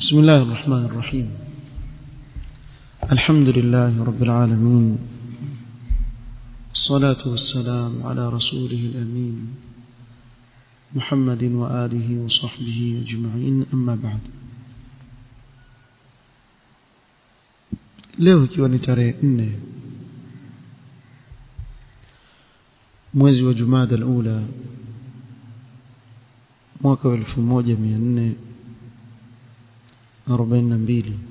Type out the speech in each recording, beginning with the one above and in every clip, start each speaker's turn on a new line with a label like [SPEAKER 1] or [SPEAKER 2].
[SPEAKER 1] بسم الله الرحمن الرحيم الحمد لله رب العالمين الصلاة والسلام على رسوله الأمين محمد وآله وصحبه أجمعين أما بعد leo ikiwa ni tarehe nne mwezi wa jumada alula mwaka wa elfu moja mia nne arobaini na mbili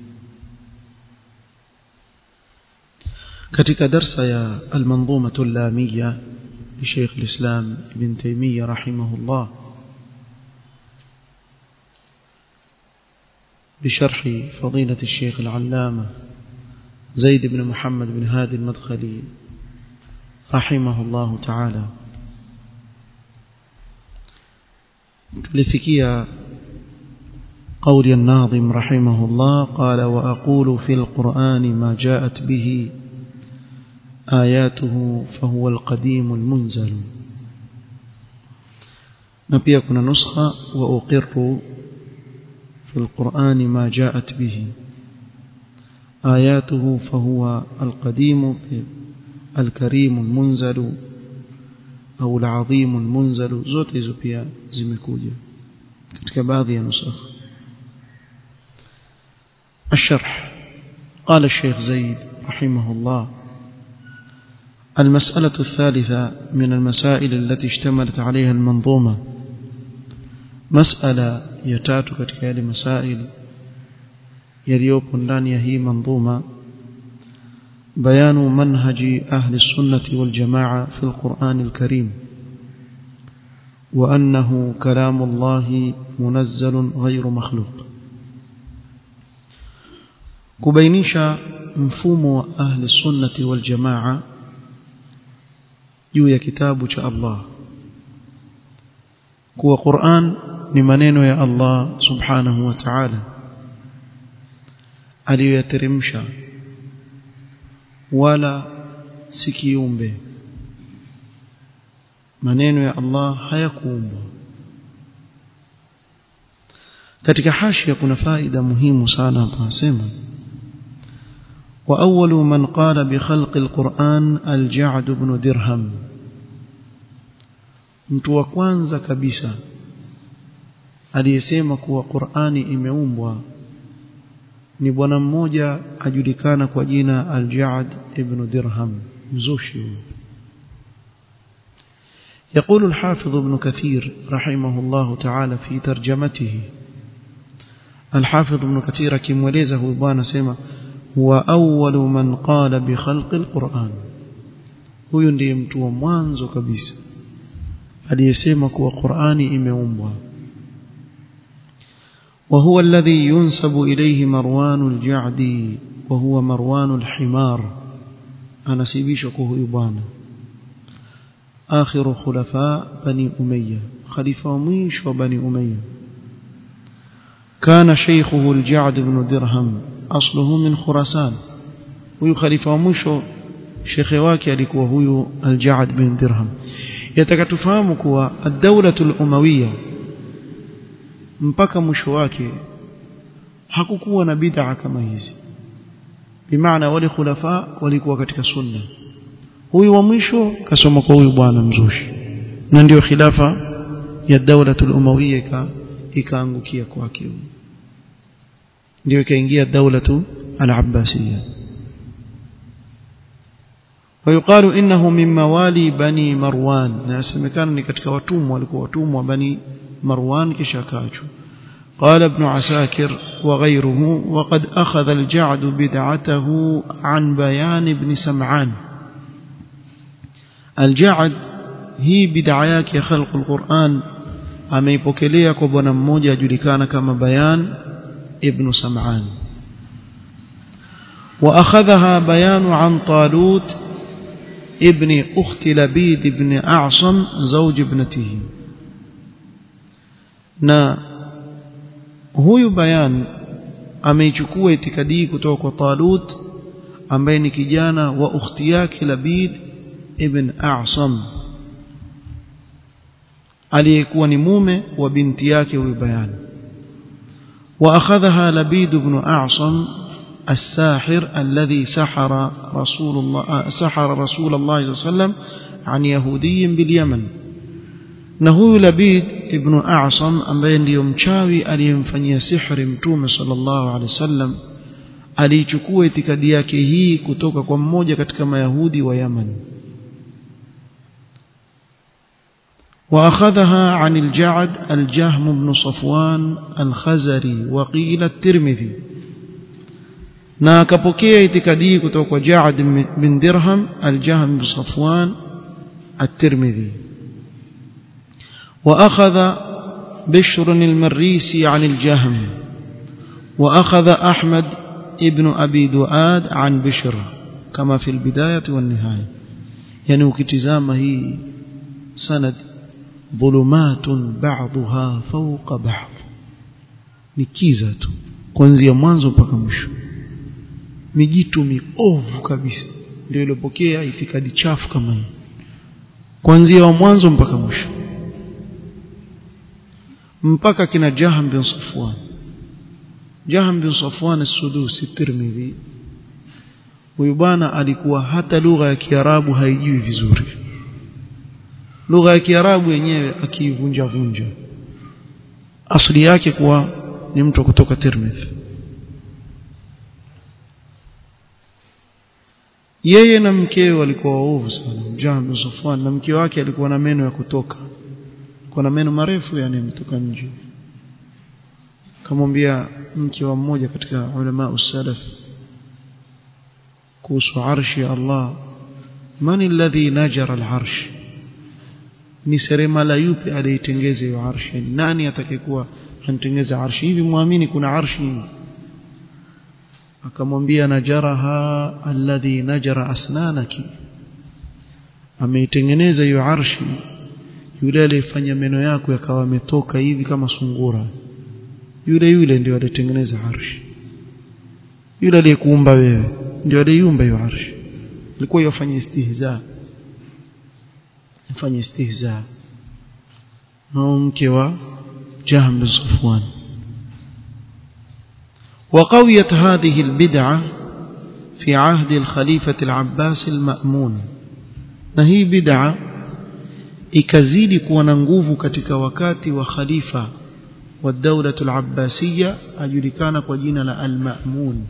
[SPEAKER 1] katika darsa ya almanzumatu llamiya لشيخ الإسلام ابن تيمية رحمه الله بشرح فضيلة الشيخ العلامة زيد بن محمد بن هادي المدخلي رحمه الله تعالى لفكية قول الناظم رحمه الله قال وأقول في القرآن ما جاءت به آياته فهو القديم المنزل نبي كنا نسخة وأقر في القرآن ما جاءت به آياته فهو القديم الكريم المنزل أو العظيم المنزل zote hizo pia zimekuja katika baadhi ya nusakh الشرح قال الشيخ زيد رحمه الله المسألة الثالثة من المسائل التي اشتملت عليها المنظومة مسألة يتاتو katika yale masail yaliyopo ndani ya hii manظومة بيان منهج أهل السنة والجماعة في القرآن الكريم وأنه كلام الله منزل غير مخلوق كبينيشا مفهوم أهل السنة والجماعة juu ya kitabu cha Allah kuwa Qur'an ni maneno ya Allah subhanahu wa ta'ala aliyoyateremsha wala si kiumbe maneno ya Allah hayakuumbwa katika hashia kuna faida muhimu sana hapa nasema وأول من قال بخلق القرآن الجعد بن درهم mtu wa kwanza kabisa aliyesema kuwa Qur'ani imeumbwa ni bwana mmoja ajulikana kwa jina Al-Ja'd ibn Dirham mzushi يقول الحافظ ابن كثير رحمه الله تعالى في ترجمته الحافظ ابن كثير كمولزه بوانا سيما هو أول من قال بخلق القرآن huyu ndiye mtu wa mwanzo kabisa aliyesema kuwa Qur'ani imeumbwa وهو الذي ينسب إليه مروان الجعدي وهو مروان الحمار أنا سيبيشك هو بوانا آخر خلفاء بني أمية خليفة ميش وبني أمية كان شيخه الجعد بن درهم أصله من خراسان huyu khalifa wa mwisho shekhe wake alikuwa huyu al-Ja'd bin Dirham yataka tufahamu kuwa ad-dawlatu al-umawiyya mpaka mwisho wake hakukuwa na bid'a kama hizi bimaana wale khulafa walikuwa katika sunna huyu wa mwisho kasoma kwa huyu bwana mzushi na ndio khilafa ya dawlatu al-umawiyya ikaangukia kwake huyu ndio ikaingia daulatu al-abbasiyya ويقال انه من موالي بني مروان ناسمكان ni katika watumwa walikuwa watumwa bani marwan kisha kaachwa قال ابن عساكر وغيره وقد أخذ الجعد بدعته عن بيان ابن سمعان الجعد هي بدعياك يا خلق القرآن ameipokelea kwa bwana mmoja ajulikana kama bayan ابن سمعان وأخذها بيان عن طالوت ابن أخت لبيد بن أعصم زوج ابنته na huyu bayan ameichukua itikadi kutoka kwa Talut ambaye ni kijana wa ukhti yake Labid ibn A'sam aliyekuwa ni mume wa binti yake huyu bayan وأخذها لبيد بن أعصم الساحر الذي سحر رسول الله سحر رسول الله صلى الله عليه وسلم عن يهودي باليمن نهو لبيد ابن أعصم ambaye ndiyo mchawi aliyemfanyia sihri mtume sallallahu alaihi wasallam alichukua itikadi yake hii kutoka kwa mmoja katika mayahudi wa Yaman وأخذها عن الجعد الجهم بن صفوان الخزري وقيل الترمذي na akapokea itikadi kutoka kwa Ja'ad bin Dirham al-Jahm bin Safwan at-Tirmidhi wa akhadha Bishr al-Marrisi 'an al-Jahm wa akhadha Ahmad ibn Abi Duad 'an Bishr kama fi al-bidayah wa an-nihaya yani ukitizama hii sanad dhulumatun ba'daha fawqa ba'd ni kiza tu kuanzia mwanzo mpaka mwisho mijitu miovu kabisa ndio iliyopokea itikadi chafu kama hii kuanzia wa mwanzo mpaka mwisho mpaka kina Jaham bin Safwan Jaham bin Safwan as-Sudusi Tirmidhi huyu bwana alikuwa hata lugha ya Kiarabu haijui vizuri lugha ya Kiarabu yenyewe akiivunja vunja asili yake kuwa ni mtu kutoka Tirmidhi yeye na mkewe walikuwa waovu sana Jahm bin Safwan na mke wake alikuwa na meno ya kutoka kwa na meno marefu yani yametoka nje kamwambia mke wa mmoja katika ulama usalaf kuhusu arshi ya Allah man alladhi najara al-arsh ni seremala yupi aliitengeza hiyo arshi nani atakayekuwa anatengeza arshi hivi muamini kuna arshi akamwambia najaraha alladhi najara asnanaki ameitengeneza hiyo arshi yule aliyefanya meno yako yakawa yametoka hivi kama sungura yule yule ndio alitengeneza arshi yule aliyekuumba wewe ndio aliyeumba hiyo arshi alikuwa yafanya istihza yafanya istihza na mke wa Jahm bin Safwan وقويت هذه البدعة في عهد الخليفة العباس المأمون نهي بدعة ikazidi kuwa na nguvu katika wakati wa khalifa wa dawla al-abbasiyya ajulikana kwa jina la al-ma'mun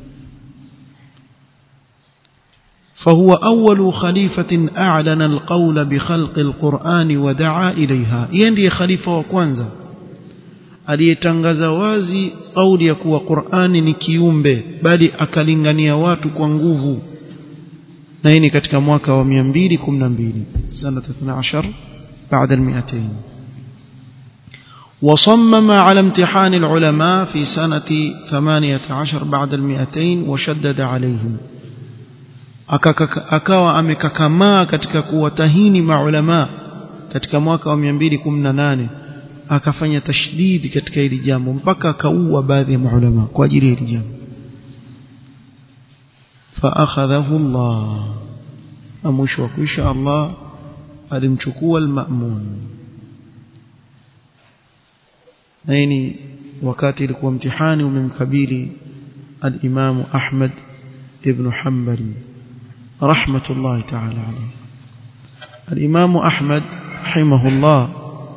[SPEAKER 1] فهو أول خليفة أعلن القول بخلق القرآن ودعا إليها يندي خليفة وكوانزا aliyetangaza wazi kauli ya kuwa Qur'ani ni kiumbe bali akalingania watu kwa nguvu na hii ni katika mwaka wa 212 sana 12 بعد المئتين وصمم على امتحان العلماء في سنة ثمانية عشر بعد المئتين وشدد عليهم akawa amekakamaa katika kuwatahini maulama katika mwaka wa 218 akafanya tashdidi katika hili jambo mpaka akaua baadhi ya maulama kwa ajili ya hili jambo فاخذه الله mwisho wa kuisha Allah alimchukua al-Ma'mun na hii wakati ilikuwa mtihani umemkabili al-Imam Ahmad ibn Hanbali rahmatullahi ta'ala alayhi al-Imam Ahmad rahimahullah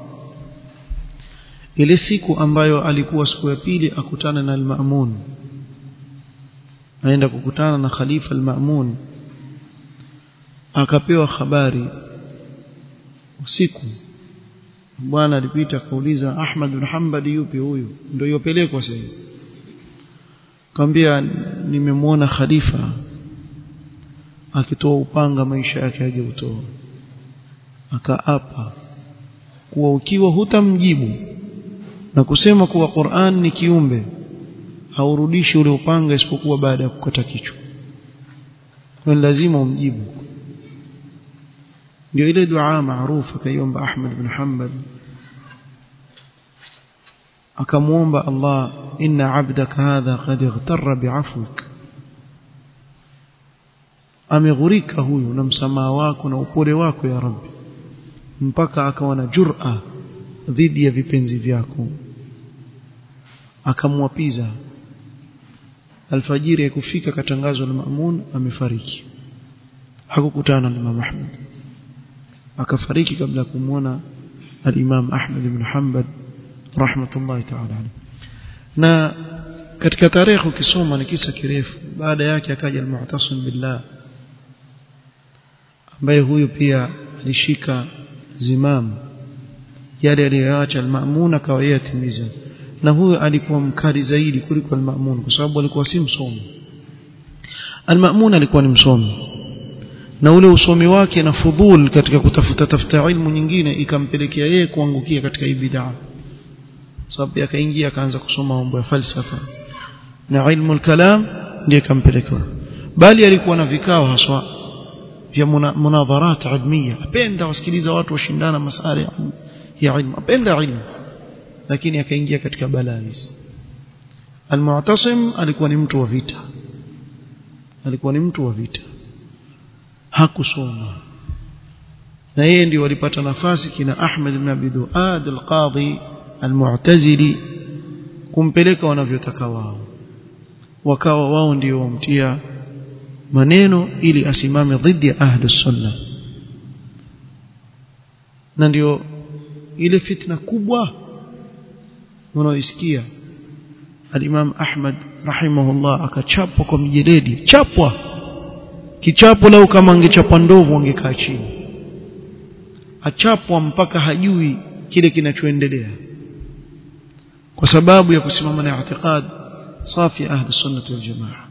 [SPEAKER 1] ile siku ambayo alikuwa siku ya pili akutana na al-Ma'mun aenda kukutana na khalifa al-Ma'mun akapewa habari usiku bwana alipita akauliza Ahmad bin Hanbali yupi huyu ndio yopelekwa sasa kaambia nimemwona khalifa akitoa upanga maisha yake aje utoa akaapa kuwa ukiwa hutamjibu na kusema kuwa Qur'an ni kiumbe haurudishi ule upanga isipokuwa baada ya kukata kichwa kwa lazima umjibu ndio ile dua maarufu kaiomba Ahmad bin Hanbal akamuomba Allah inna abdaka hadha qad ightarra bi'afwik ameghurika huyu na msamaha wako na upole wako ya Rabbi mpaka akawa na jur'a dhidi ya vipenzi vyako akamwapiza alfajiri ikufika katangazwa na Maamun amefariki hakukutana na Imam Ahmad akafariki kabla ya kumwona al-Imam Ahmad ibn Hanbal rahmatullahi ta'ala alayhi na katika tarehe ukisoma ni kisa kirefu baada yake akaja al-Mu'tasim billah ambaye huyu pia alishika zimamu yale aliyoacha al-Ma'mun akawa yeye atimiza na huyu alikuwa mkali zaidi kuliko al-Ma'mun kwa sababu alikuwa si msomi al-Ma'mun alikuwa ni msomi na ule usomi wake na fudhul katika kutafuta tafuta ilmu nyingine ikampelekea yeye kuangukia katika hii bid'a sababu akaingia akaanza kusoma mambo ya falsafa na ilmu al-kalam ndiye kampeleka bali alikuwa na vikao haswa vya munadharat ilmiya apenda wasikiliza watu washindana masala ya ilmu apenda ilmu lakini akaingia katika balaa hizi Al-Mu'tasim alikuwa ni mtu wa vita alikuwa ni mtu wa vita hakusoma na yeye ndio walipata nafasi kina Ahmad ibn Abi Duad al-Qadhi al-Mu'tazili kumpeleka wanavyotaka wao wakawa wao ndio wamtia maneno ili asimame dhidi ya ahli sunna na ndio ile fitna kubwa unaoisikia al-Imam Ahmad rahimahullah akachapwa kwa mijeledi chapwa kichapo lau kama angechapwa ndovu angekaa chini achapwa mpaka hajui kile kinachoendelea kwa sababu ya kusimama na i'tiqad safi ahli sunnah wal jamaa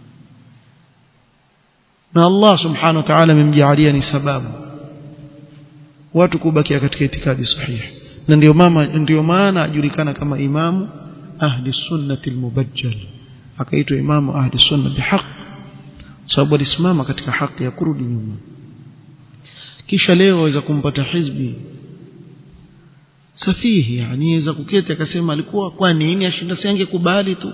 [SPEAKER 1] na Allah subhanahu wa ta'ala amemjaalia ni sababu watu kubakia katika itikadi sahihi na ndio mama ndio maana ajulikana kama imamu ahli sunnati almubajjal akaitwa imamu ahli sunna bihaq sababu alisimama katika haki ya kurudi nyuma kisha leo waweza kumpata hizbi safihi yani aweza kuketi akasema alikuwa kwa nini ashinda siange kubali tu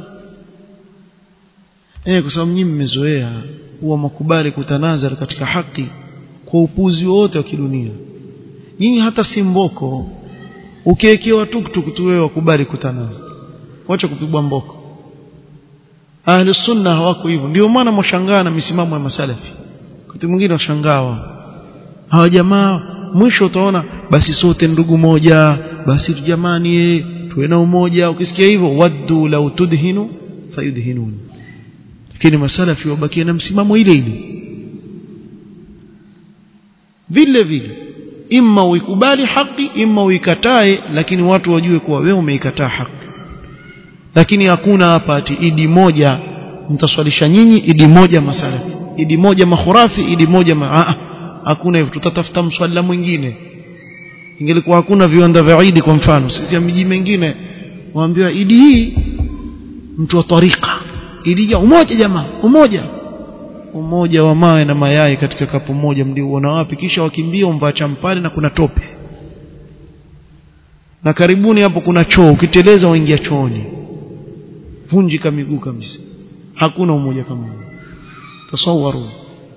[SPEAKER 1] eh kwa sababu nyinyi mmezoea huwa makubali kutanazara katika haki kwa upuzi wote wa kidunia nyinyi hata simboko ukiekewa tuktuk tu wewe wakubali kutanaza wacha kupigwa mboko ahli sunna hawako hivyo ndio maana mwashangaa na misimamo ya masalafi wakati mwingine washangaa hawa jamaa mwisho utaona basi sote ndugu moja basi jamani tuwe na umoja ukisikia hivyo waddu law tudhinu fayudhinun lakini masalafi wabakia na msimamo ile ile vile vile imma uikubali haki imma uikatae lakini watu wajue kuwa wewe umeikataa haki lakini hakuna hapa ati idi moja mtaswalisha nyinyi idi moja masalafi idi moja makhurafi idi moja ma ah, hakuna hivyo tutatafuta mswala mwingine ingelikuwa hakuna viwanda vya idi kwa mfano sisi ya miji mingine waambiwa idi hii mtu wa tarika idi ya umoja jamaa umoja umoja wa mawe na mayai katika kapu moja mliuona wapi kisha wakimbia umvaa champali na kuna tope na karibuni hapo kuna choo ukiteleza waingia chooni vunjika miguu kabisa hakuna umoja kama huo tasawaru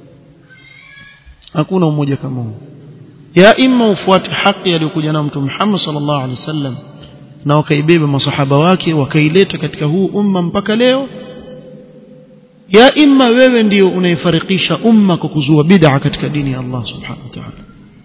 [SPEAKER 1] hakuna umoja kama huo ya imma ufuate haki aliyokuja na mtume Muhammad sallallahu alaihi wasallam na wakaibeba masahaba wake wakaileta katika huu umma mpaka leo ya imma wewe ndio unaifarikisha umma kwa kuzua bid'a katika dini ya Allah subhanahu wa ta'ala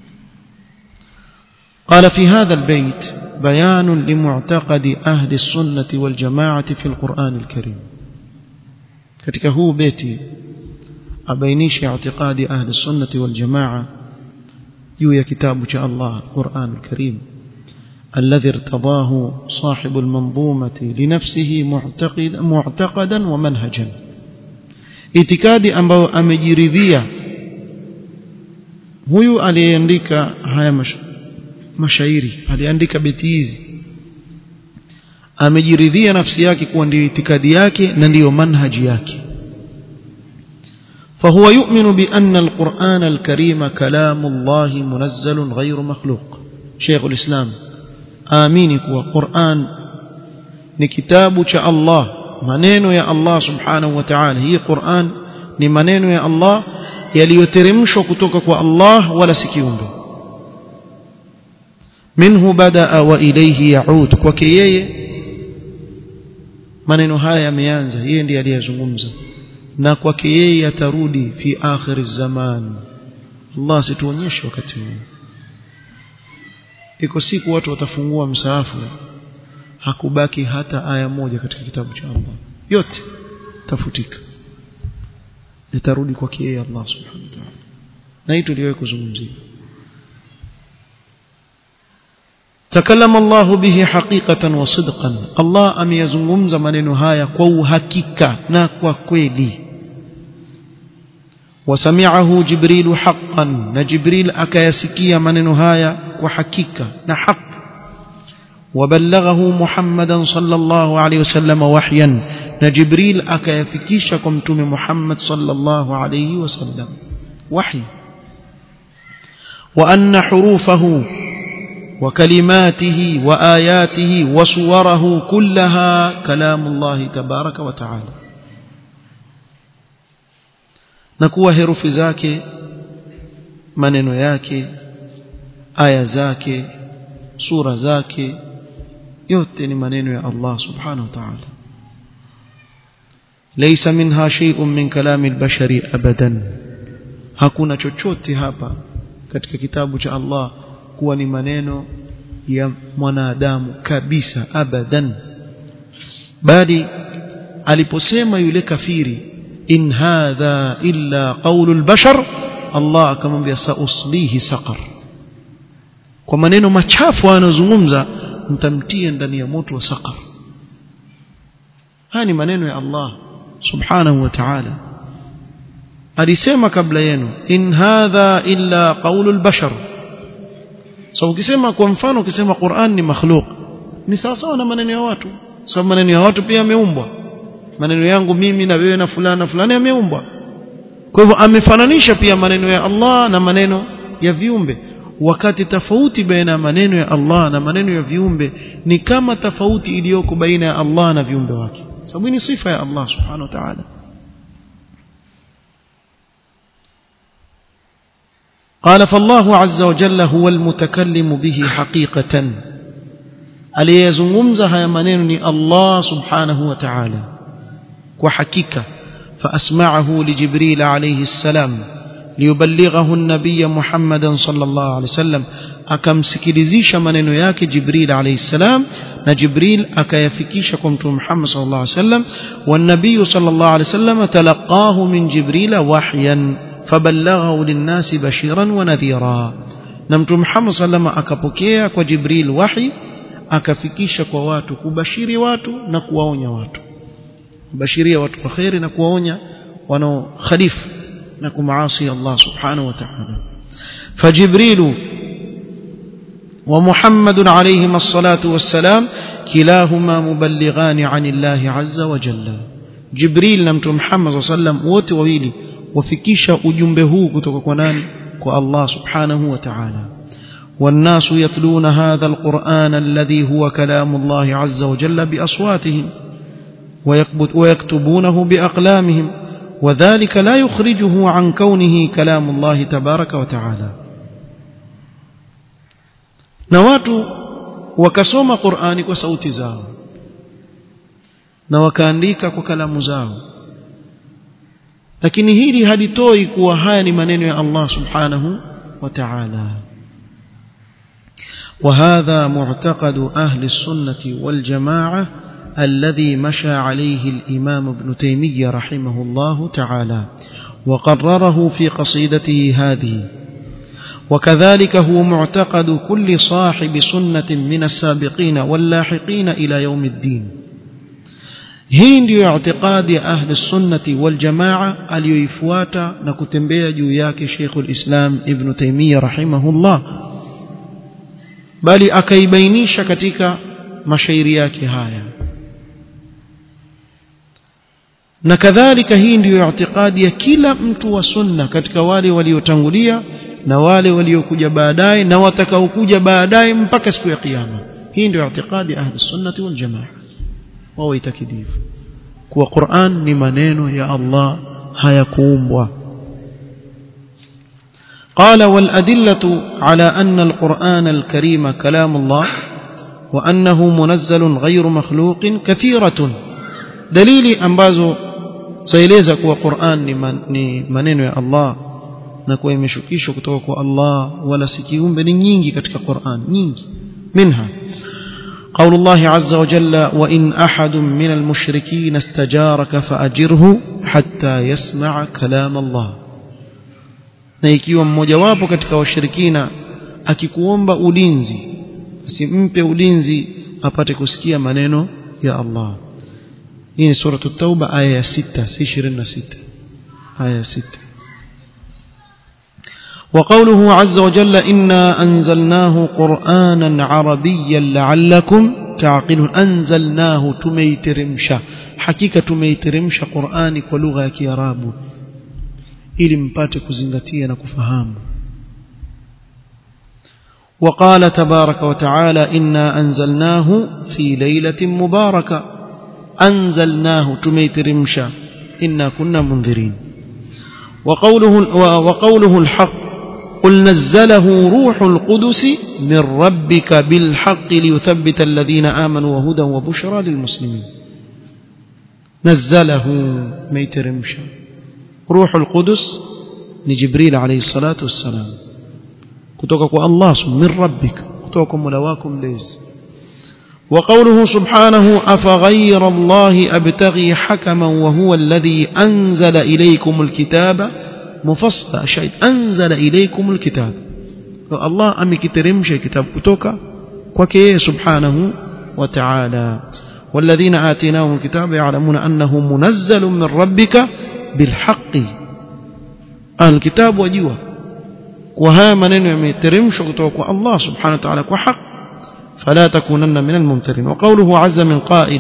[SPEAKER 1] قال في هذا البيت بيان لمعتقد أهل السنة والجماعة في القرآن الكريم katika huu beti abainisha i'tiqadi ahli sunnati wal jamaa juu ya kitabu cha Allah Qur'an al-Karim الذي ارتضاه صاحب المنظومة لنفسه معتقد معتقدا ومنهجا itikadi ambayo amejiridhia huyu aliyeandika haya mash, mashairi aliandika beti hizi amejiridhia nafsi yake kuwa ndiyo itikadi yake na ndiyo manhaji yake فهو يؤمن بأن القرآن الكريم كلام الله منزل غير مخلوق شيخ الإسلام آمينك وقرآن نكتاب شاء الله maneno ya Allah subhanahu wa ta'ala hii Qur'an ni maneno ya Allah yaliyoteremshwa kutoka kwa Allah wala si kiumbe minhu badaa wa ilayhi yaud kwake yeye maneno haya yameanza yeye ndiye aliyezungumza na kwake yeye atarudi fi akhir zaman Allah situonyeshe wakati huu iko siku watu watafungua msaafu hakubaki hata aya moja katika kitabu cha Allah yote tafutika itarudi kwake yeye Allah subhanahu wa ta'ala na hii tuliwahi kuzungumzia تكلم الله به حقيقة وصدقا الله أم يزungumza maneno haya kwa uhakika na kwa kweli وسمعه جبريل حقا نجبريل أكيسكي من هايا وحكيكا نحق وبلغه محمدا صلى الله عليه وسلم وحيا نجبريل أكيفكيشكم تم محمد صلى الله عليه وسلم وحي وأن حروفه وكلماته وآياته وصوره كلها كلام الله تبارك وتعالى na kuwa herufi zake maneno yake aya zake sura zake yote ni maneno ya Allah subhanahu wa ta'ala laysa minha shay'un min kalami al-bashari abadan hakuna chochote hapa katika kitabu cha Allah kuwa ni maneno ya mwanadamu kabisa abadan bali aliposema yule kafiri in hadha illa qawlu albashar Allah akamwambia sauslihi saqar kwa maneno machafu anayozungumza mtamtia ndani ya moto wa saqar haya ni maneno ya Allah subhanahu wa ta'ala alisema kabla yenu in hadha illa qawlu albashar so ukisema kwa mfano ukisema Qur'an ni makhluq ni sawa sawa na maneno ya watu sababu maneno ya watu pia yameumbwa maneno yangu mimi na wewe na fulani na fulani yameumbwa kwa hivyo amefananisha pia maneno ya Allah na maneno ya viumbe wakati tofauti baina ya maneno ya Allah na maneno ya viumbe ni kama tofauti iliyoko baina ya Allah na viumbe wake sababu ni sifa ya Allah subhanahu wa ta'ala قال فالله عز وجل هو المتكلم به حقيقة aliyezungumza haya maneno ni Allah subhanahu wa ta'ala kwa hakika فأسمعه لجبريل عليه السلام ليبلغه النبي محمدا صلى الله عليه وسلم akamsikilizisha maneno yake Jibril alayhi salam na Jibril akayafikisha kwa mtume Muhammad sallallahu alayhi wasallam والنبي صلى الله عليه وسلم تلقاه من جبريل وحيا فبلغه للناس بشيرا ونذيرا na mtume Muhammad sallallahu akapokea kwa Jibril wahi akafikisha kwa watu kubashiri watu na kuwaonya watu kubashiria watu kwa khairi na kuwaonya wanaokhalifu na kumaasi Allah subhanahu wa ta'ala فجبريل ومحمد عليهما الصلاة والسلام كلاهما مبلغان عن الله عز وجل جبريل نمت محمد صلى الله عليه وسلم wote wawili wafikisha ujumbe huu kutoka kwa nani kwa Allah subhanahu wa ta'ala والناس يتلون هذا القرآن الذي هو كلام الله عز وجل بأصواتهم ويكتبونه بأقلامهم وذلك لا يخرجه عن كونه كلام الله تبارك وتعالى na watu wakasoma Qur'ani kwa sauti zao na wakaandika kwa kalamu zao lakini hili halitoi kuwa haya ni maneno ya Allah subhanahu wa ta'ala وهذا معتقد أهل السنة والجماعة الذي مشى عليه الإمام ابن تيمية رحمه الله تعالى وقرره في قصيدته هذه وكذلك هو معتقد كل صاحب سنة من السابقين واللاحقين إلى يوم الدين hii ndiyo i'tiqadi ya ahli sunnati wal jamaa aliyoifuata na kutembea juu yake Sheikhul Islam Ibn Taymiyyah rahimahullah bali akaibainisha katika mashairi yake haya na kadhalika hii ndiyo i'tiqadi ya kila mtu wa sunna katika wale waliotangulia na wale waliokuja baadaye na watakaokuja baadaye mpaka siku ya kiyama hii ndio i'tiqadi ya ahli sunnati wal jamaa wao itakidivu kuwa Qur'an ni maneno ya Allah hayakuumbwa قال والأدلة على أن القرآن الكريم كلام الله وأنه منزل غير مخلوق كثيرة dalili ambazo zaeleza kuwa Qur'an ni, man, ni maneno ya Allah na kuwa imeshukishwa kutoka kwa Allah wala si kiumbe ni nyingi katika Qur'an nyingi minha قول الله عز وجل وإن أحد من المشركين استجارك فأجره حتى يسمع كلام الله na ikiwa mmojawapo katika washirikina akikuomba ulinzi asimpe ulinzi apate kusikia maneno ya Allah hii ni sura at-tauba aya ya 6 si 26 aya ya 6 وقوله عز وجل إنا أنزلناه قرآنا عربيا لعلكم تعقلون أنزلناه تميترمشا حقيقة تميترمشا قرآني ولغة كيراب ili mpate kuzingatia na kufahamu وقال تبارك وتعالى إنا أنزلناه في ليلة مباركة أنزلناه تميترمشا إنا كنا منذرين وقوله, وقوله الحق قل نزله روح القدس من ربك بالحق ليثبت الذين آمنوا وهدى وبشرى للمسلمين نزله ميترمشا روح القدس لجبريل عليه الصلاة والسلام كتوكك الله من ربك كتوكم ملواكم ليس وقوله سبحانه أفغير الله أبتغي حكما وهو الذي أنزل إليكم الكتاب مفصل شيء أنزل إليكم الكتاب الله أمي كترمش كتاب كتوكا وكيه سبحانه وتعالى والذين آتيناهم الكتاب يعلمون أنه منزل من ربك بالحق الكتاب وجوه وها منين يمترمش كتوكا الله سبحانه وتعالى وحق فلا تكونن من الممترين وقوله عز من قائل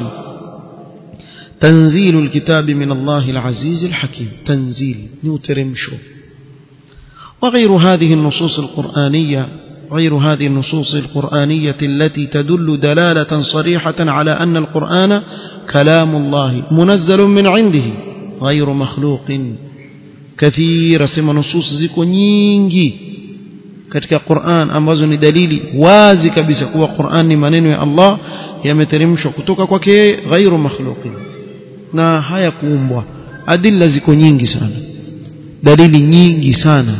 [SPEAKER 1] تنزيل الكتاب من الله العزيز الحكيم تنزيل نوترمشو وغير هذه النصوص القرآنية غير هذه النصوص القرآنية التي تدل دلالة صريحة على أن القرآن كلام الله منزل من عنده غير مخلوق كثير سما نصوص زيكو nyingi katika Qur'an ambazo ni dalili wazi kabisa kuwa Qur'an ni maneno ya Allah yameteremshwa kutoka kwake ghairu makhluqin na haya kuumbwa adilla ziko nyingi sana dalili nyingi sana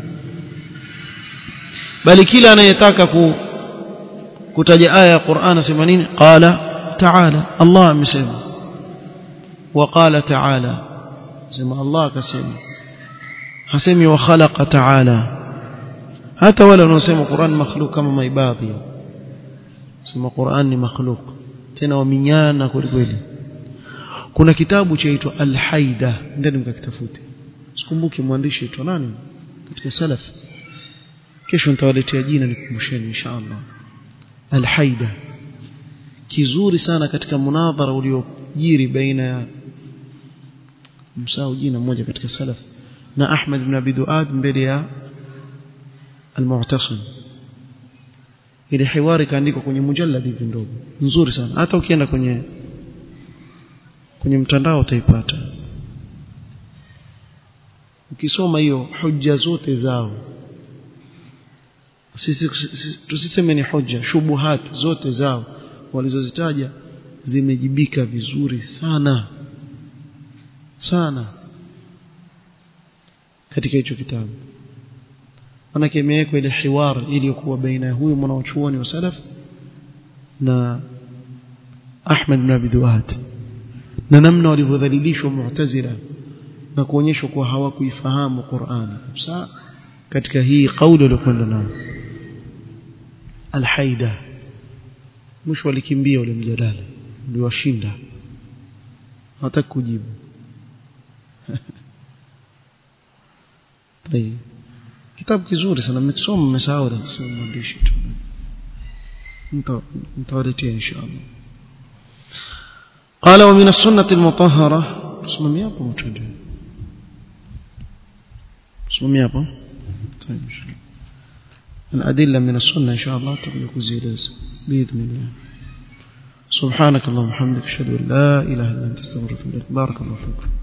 [SPEAKER 1] bali kila anayetaka ku, kutaja aya ya Qur'an asema nini qala ta'ala Allah amesema wa qala ta'ala sema Allah akasema hasemi wa khalaqa ta'ala hata wale wanaosema Qur'an makhluk kama maibadhi sema Qur'an ni makhluk tena waminyana kweli kweli kuna kitabu chaitwa Al-Haida ndani mkakitafute sikumbuki mwandishi aitwa nani katika salaf kesho nitawaletea jina nikumbusheni inshallah Al-Haida kizuri sana katika munadhara uliojiri baina ya msao jina mmoja katika salaf na Ahmad ibn Abi Duad mbele ya Al-Mu'tasim ile hiwari kaandikwa kwenye mujallad hivi ndogo nzuri sana hata ukienda kwenye kwenye mtandao utaipata ukisoma hiyo hujja zote zao sisi tusiseme ni hoja shubuhat zote zao walizozitaja zimejibika vizuri sana sana katika hicho kitabu manake imewekwa ile hiwar iliyokuwa baina ya huyu mwanachuoni wa salaf na Ahmad bin Abi Duat na namna walivyodhalilishwa Mu'tazila na kuonyeshwa kuwa hawakuifahamu Qur'an kabisa katika hii kauli iliyokwenda nayo Al-Haida mwisho walikimbia ule mjadala uliwashinda hawataka kujibu طيب kitabu kizuri sana mmekisoma mmesahau sema mwandishi tu mtawaletea inshallah قال ومن السنة المطهرة اسمه hapo mtende اسمه hapo طيب الأدلة من السنة إن شاء الله تبقى كزيلز بإذن الله سبحانك اللهم وبحمدك أشهد أن لا إله إلا أنت استغفرك وأتوب إليك بارك الله فيكم